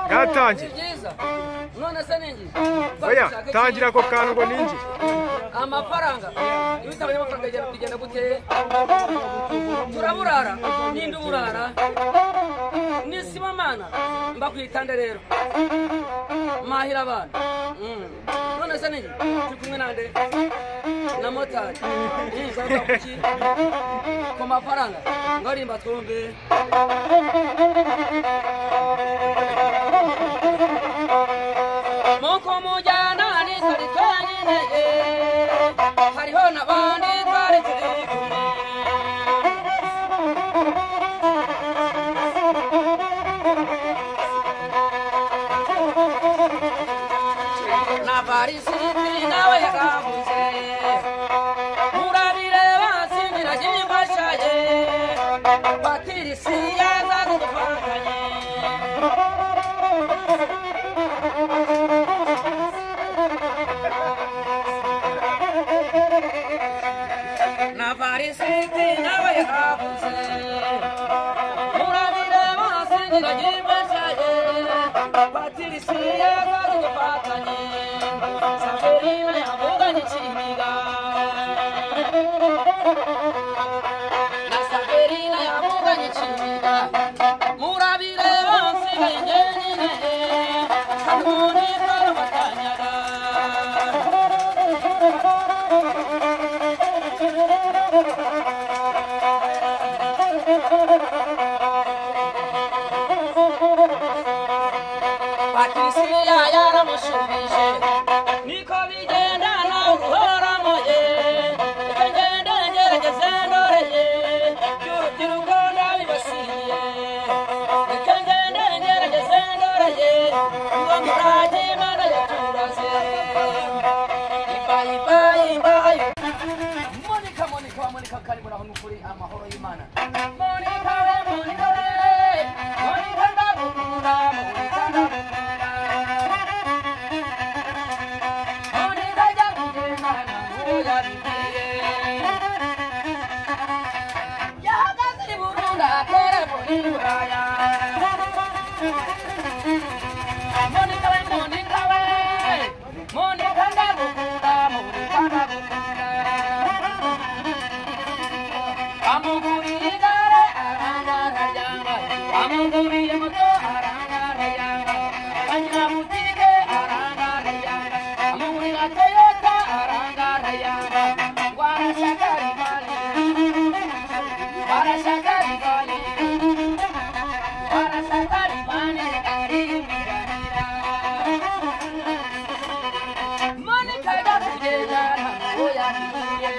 byatangiye byiza none se ni ingizi oya tangira ako kantu ngo ninjye amafaranga iyo utabonye amafaranga bigenda- bigenda guteye turaburara ninde uburara n'isibamana mbakwitande rero mahira abantu Mm. none se ninjye turi kumwe nande na motari Ninjye bavuga kuki? ku mafaranga ngarimba twumve muko mujyana n'isuri twenyineye hariho n'abandi twari turi kumwe na barisiti nawe yakabuze murabireba singira kimfashaye batirisi yaza kudufanganye na varisiti nawe yahabuze murabire basengira nyibeshaye patirisiye bari gufatanye saferina yavuganye kiniga na saferina yavuganye kiniga murabire basigaye njyenyine kanuni barabatanyaga patrisiya yaramushubije niko bigenda nawe uhoramoye reka ngende ngerageze ndoreye by'urubyiruko ndabibasiye reka ngende ngerageze ndoreye uwo murage imana yaturaze ipayipayi imbayo monika monika wa monika kari muraho n'ukuri amahoro y'imana monika we monika we monika ndagukunda monika ndagukunda monika jya kugendana n'uyabibwiye yahagaze i burunda atera muri buraya monika we monika we monika ndagukunda monika ndagukunda amuguriye igare arangarayanga amuguriye moto arangarayanga anyirabutike arangarayanga amugurira toyota arangarayanga ngo arashaka rivali arashaka rivali arashaka rivali arimirarira monika yakugendana ngo yagiye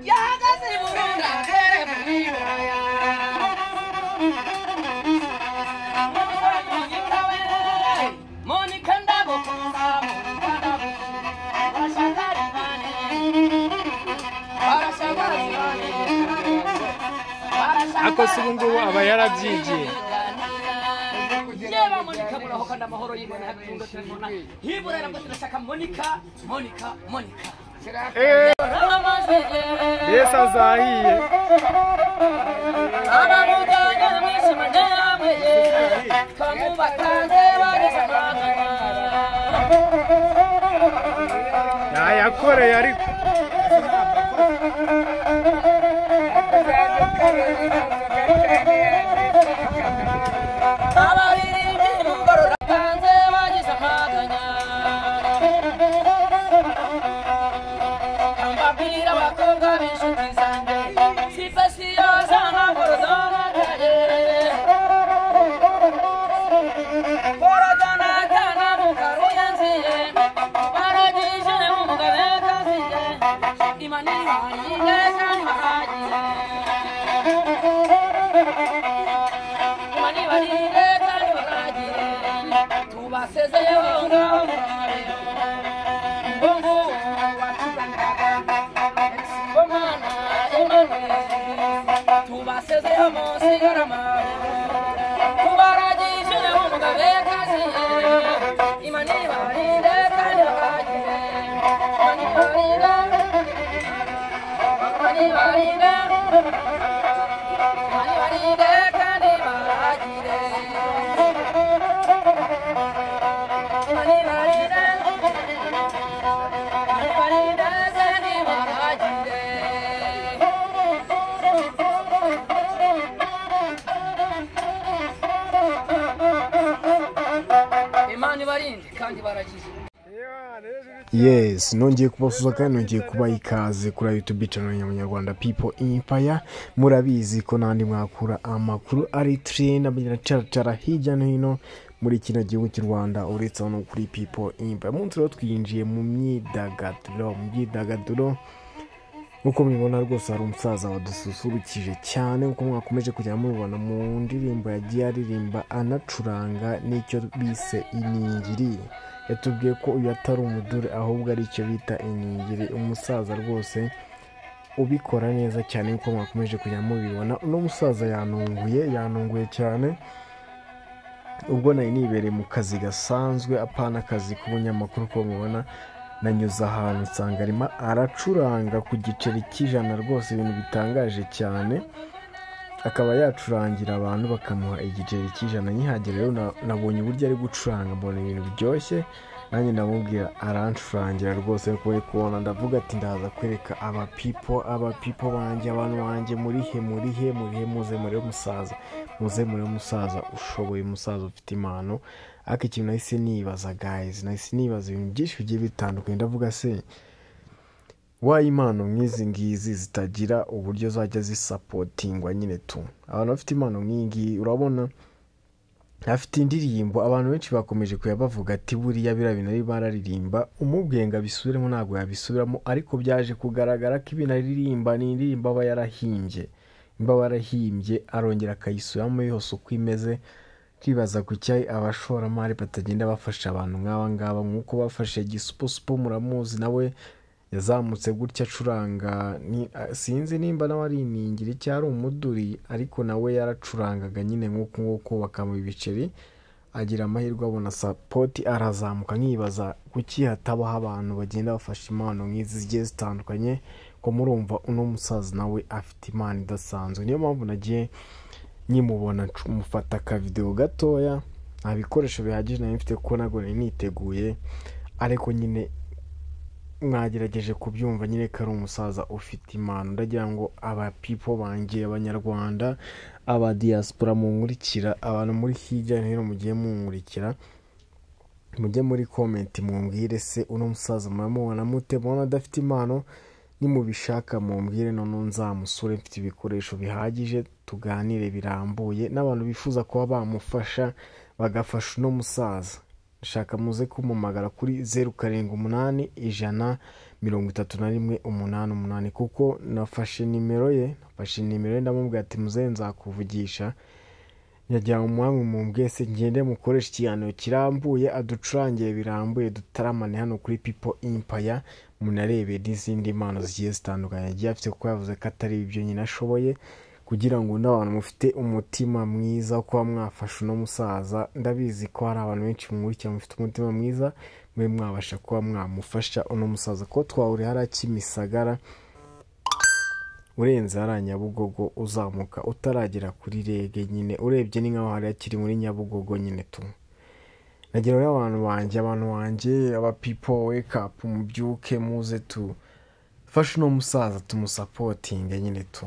yahagaze i burunda mbere mu bibaya monika ndagukunda monika ndagukunda urashaka rivane urashaka rivane ako se ubu ngubu aba yarabyigiye yewe monika muraho kandi amahoro y'imana yatunga turabona hibura yarabwo turashaka monika monika monika eee ramaze yewe mbese azahiye abamujyanye mwishima ntiyameye twamubatanze barizamagana yayakoreye ariko abaririmbyi mugorora tanze bagize amaganya mbabwira abakobwa b'inshuti zanjye sipasiyo z'amaguru zorakaye borodanatana mukaruyenziye baragije umugabe kaziye imanini bayiye kandi bahagiye mani barire kandi baragire tubasezeyeho ngaho murabeho ngo nguwo watuzaniraga bomana emanueli tubasezeho munsi y'aramaro tubaragije umugabe kaziye imani barire kandi baragire imani barire imani barire imani barire kandi baragire imana ibarinde kandi baragize yes nongeye kubasuza kandi nongeye kubaha ikaze kuri youtube channel ya munyarwanda people empire murabizi ko n'andi mwakura amakuru ari trend abiracarcara hirya no hino muri kino gihugu cy'u rwanda uretse no kuri people empire munsi rero twinjiye mu myidagaduro mu myidagaduro nk'uko mubibona rwose hari umusaza wadususurukije cyane nk'uko mwakomeje kujya mubibona mu ndirimbo yagiye aririmba anacuranga n'icyo bise iningiri yatubwiye ko uyu atari umuduri ahubwo ari icyo bita iningiri umusaza rwose ubikora neza cyane nk'uko mwakomeje kujya mubibona uno musaza yanunguye yanunguye cyane ubwo nari nibereye mu kazi gasanzwe apana akazi k'ubunyamakuru ko mubona nanyuze ahantu nsanga arimo aracuranga ku giceri cy'ijana rwose ibintu bitangaje cyane akaba yacurangira abantu bakamuha igiceri cy'ijana nkihagera rero na- nabonye uburyo ari gucuranga mbona ibintu biryoshye nanjye ndamubwira arancurangira rwose kuko uri kubona ndavuga ati ndaza kwereka aba pipo aba pipo banjye abantu banjye murihe murihe murihe muze murebe umusaza muze murebe umusaza ushoboye umusaza ufite impano ariko ikintu nahise nibaza guys nahise nibaza ibintu byinshi bigiye bitandukanye ndavuga se waye impano nk'izi ngizi zitagira uburyo zajya zisapotingwa nyine tu abantu bafite impano nk'iyi ngiyi urabona afite indirimbo abantu benshi bakomeje kuya bavuga ati buriya biriya bintu ari bararirimba umubwiye ngo abisubiremo ntabwo yabisubiramo ariko byaje kugaragara ko ibintu aririmba ni indirimbo aba yarahimbye imba aba yarahimbye arongera akayisubiramo yose uko imeze twibaza ku cyayi abashoramari batagenda bafasha abantu nk'aba ngaba nk'uko bafashe gisupusupu muramuzi nawe yazamutse gutya acuranga ni- a- sinzi nimba nawe ari iningiri cyangwa ari umuduri ariko nawe yaracurangaga nyine nk'uko nguko bakamuha ibiceri agira amahirwe abona sapoti arazamuka nkibaza kuki hatabaho abantu bagenda bafashe impano nk'izi zigiye zitandukanye ko murumva uno musaza nawe afite impano idasanzwe niyo mpamvu nagiye nkimubona ncu- mufata akavidewo gatoya nta bikoresho bihagije nari mfite kuko ntabwo nari niteguye ariko nyine mwagerageje kubyumva nyine ko ari umusaza ufite impano ndagira ngo abapipo banjye abanyarwanda aba diaspora munkurikira abantu muri hirya no hino mugiye munkurikira mujye muri komenti mumbwire se uno musaza muramubona mute mubona adafite impano nimubishaka mumbwire noneho nzamusure mfite ibikoresho bihagije tuganire birambuye n'abantu bifuza kuba bamufasha bagafasha uno musaza shaka muze kumumagara kuri zeru karindwi umunani ijana mirongo itatu na rimwe umunani umunani kuko nafashe nimero ye nafashe nimero ye ndamubwira ati muze nzakuvugisha yajyanywe umwami mu mbwese ngende mukoresha ikiganiro kirambuye aducurangire birambuye dutaramane hano kuri pipo impaya munarebe n'izindi mpano zigiye zitandukanye yagiye afite kuko yavuze ko atari ibyo nyine ashoboye kugira ngo n'abantu mufite umutima mwiza wo kuba mwafasha uno musaza ndabizi ko hari abantu benshi mwurikira mufite umutima mwiza mube mwabasha kuba mwamufasha uno musaza ko twahurira hariya kimisagara urenze hariya nyabugogo uzamuka utaragera kuri rege nyine urebye ni nkaho hariya kiri muri nyabugogo nyine tu nagira rero abantu banjye abantu banjye abapipo wekapu mubyuke muze tu fasha uno musaza tumusapotinge nyine tu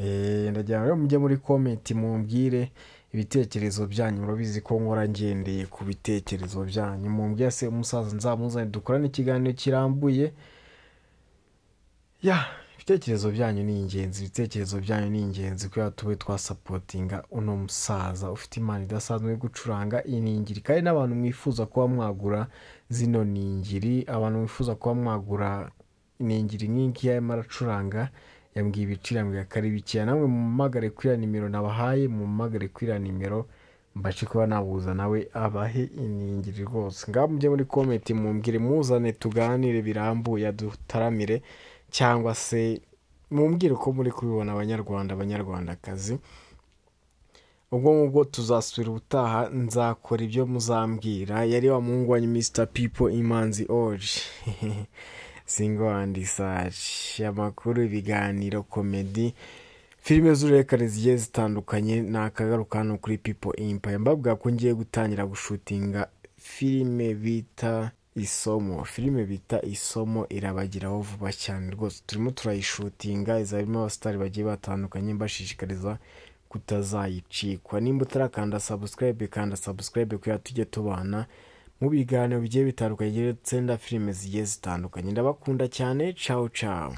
Eh, ndagira ngo rero mujye muri komenti mumbwire ibitekerezo byanyu murabizi ko nkora ngendeye ku bitekerezo byanyu mumbwire se umusaza nzamuzane dukorane ikiganiro kirambuye ya ibitekerezo byanyu ni ingenzi ibitekerezo byanyu ni ingenzi kubera tube twasapotinga uno musaza ufite impano idasanzwe yo gucuranga iningiri kandi n'abantu mwifuza kuba mwagura zino ningiri abantu mwifuza kuba mwagura iningiri nk'ingiyi arimo aracuranga yambwiye ibiciro yambwiye ko ari bikeya namwe mumamagare kuri iriya nimero nabahaye mumamagare kuri iriya nimero mbashe kuba nabuza nawe abahe iningiri rwose ngaho mujye muri komenti mumbwire muzane tuganire birambuye dutaramire cyangwa se mumbwire uko muri kubibona abanyarwanda abanyarwandakazi ubwo ngubwo tuzasubira ubutaha nzakora ibyo muzambwira yari wa muhungu wanyu mr people imanzi orge singo andi saci amakuru ibiganiro komedi filime z'uruhererekane zigiye zitandukanye ni akagaruka hano kuri people empire mbabwira ko ngiye gutangira gushutinga filime bita isomo filime bita isomo irabagiraho vuba cyane rwose turimo turayishutinga izaba irimo abasitari bagiye batandukanye mbashishikariza kutazayicikwa nimba utarakanda sabusikarayibe kanda sabusikarayibe kugira tujye tubana mu biganiro bigiye bitandukanye ndetse na filime zigiye zitandukanye ndabakunda cyane cawu cawu